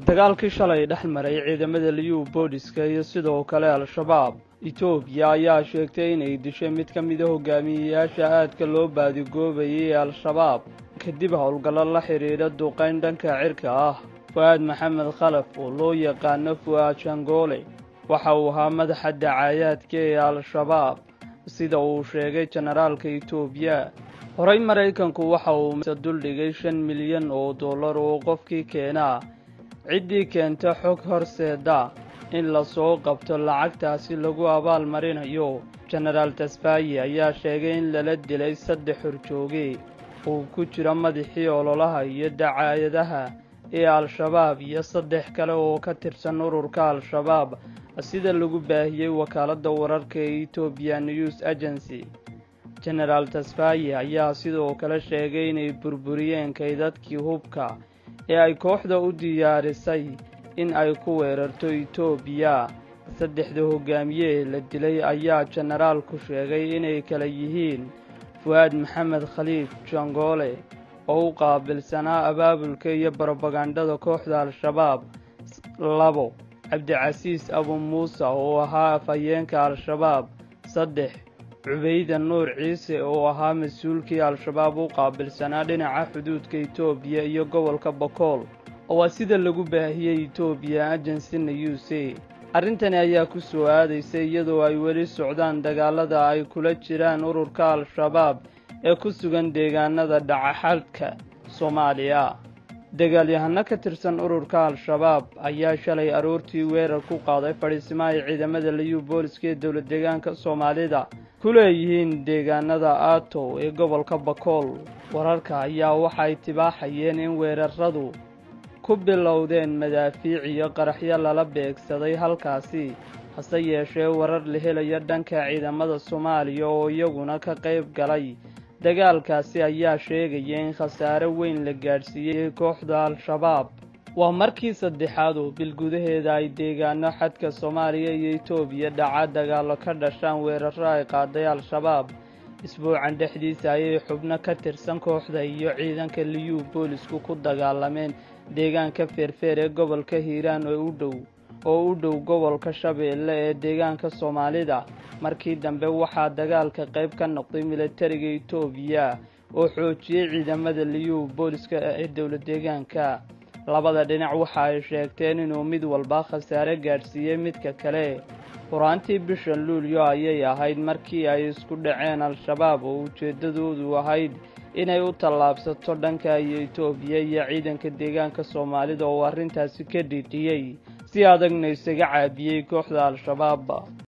dagaalkii shalay dhex maray ciidamada liyu booliska iyo sidoo kale al-shabaab etoobiya ayaa sheegtay inay dishay mid ka mida hogaamiyeyaasha aadka loo baadigoobayay ee al-shabaab kadib howlgallo la xidhiidha duqayn dhanka cirka ah fu-aad maxamed khalaf oo loo yaqaano fu-aad shangoole waxa uu ahaa madaxa dacaayaadka ee al-shabaab sida uu sheegay jenaraalka etoobiya horey maraykanku waxa uu duldhigay shan milyan oo dollar oo qofkii keenaa ciddii keenta xog horseeda in lasoo qabto lacagtaasi lagu abaal marinayo jenaraal tasfayi ayaa sheegay in lala dilay saddex horjooge uu ku jiro madaxii ololaha iyo dacaayadaha ee al-shabaab iyo saddex kale oo ka tirsan ururka al-shabaab sida lagu baahiyey wakaaladda wararka ee etoobiya news agency jenaraal tasfayi ayaa sidoo kale sheegay inay burburiyeen kaydadkii hubka ee ay kooxda u diyaarisay in ay ku weerarto etoobiya saddexda hogaamiye ee la dilay ayaa jenaraalku sheegay inay kala yihiin fu-aad maxamed khaliif jangoole oo u qaabilsanaa abaabulka iyo barobagandhada kooxda al-shabaab labo cabdicasiis abu muuse oo ahaa afhayeenka al-shabaab saddex cubayda nuur ciise oo ahaa mas-uulkii al-shabaab u qaabilsanaa dhinaca xuduudka etoobiya iyo gobolka bokool oo waa sida lagu baahiyey etoobiya agency news arrintani ayaa ku soo aadaysay iyadoo ay weli socdaan dagaalada ay kula jiraan ururka al-shabaab ee ku sugan deegaanada dhacaxadhka soomaaliya dagaalyahano ka tirsan ururka al-shabaab ayaa shalay aroortii weerar ku qaaday fadhiisimaha ciidamada liyu booliska ee dowlad deegaanka soomaalida ku leeyihiin deegaanada atow ee gobolka bakool wararka ayaa waxay tibaaxayeen in weeraradu ku bilowdeen madaafiic iyo qaraxyo lala beegsaday halkaasi hase yeeshee warar la helaya dhanka ciidamada soomaaliya oo iyaguna ka qayb galay dagaalkaasi ayaa sheegaya in khasaare weyn la gaadhsiiyey kooxda al-shabaab waa markii saddexaad oo bil gudaheeda ay deegaano xadka soomaaliya iyo etoobiya dhaca dagaallo ka dhashaan weeraro ay qaaday al-shabaab isbuucan dhexdiisa ayay xubno ka tirsan kooxda iyo ciidanka liyu boolisku ku dagaalameen deegaanka feerfeer ee gobolka hiiraan oo u dhow oo u dhow gobolka shabeelle ee deegaanka soomaalida markii dambe waxaa dagaalka qayb ka noqday militariga etoobiya oo xoojiyey ciidamada liyu booliska ee dowlad deegaanka labada dhinac waxa ay sheegteen inuu mid walba khasaare gaadhsiiyey midka kale qur-aantii bishan luulyo ayay ahayd markii ay isku dhaceen al-shabaab oo ujeeddadoodu ahayd inay u tallaabsato dhanka iyo etoobiya iyo ciidanka deegaanka soomaalida oo arrintaasi ka dhidhiyey si adagna isaga caabiyey kooxda al-shabaab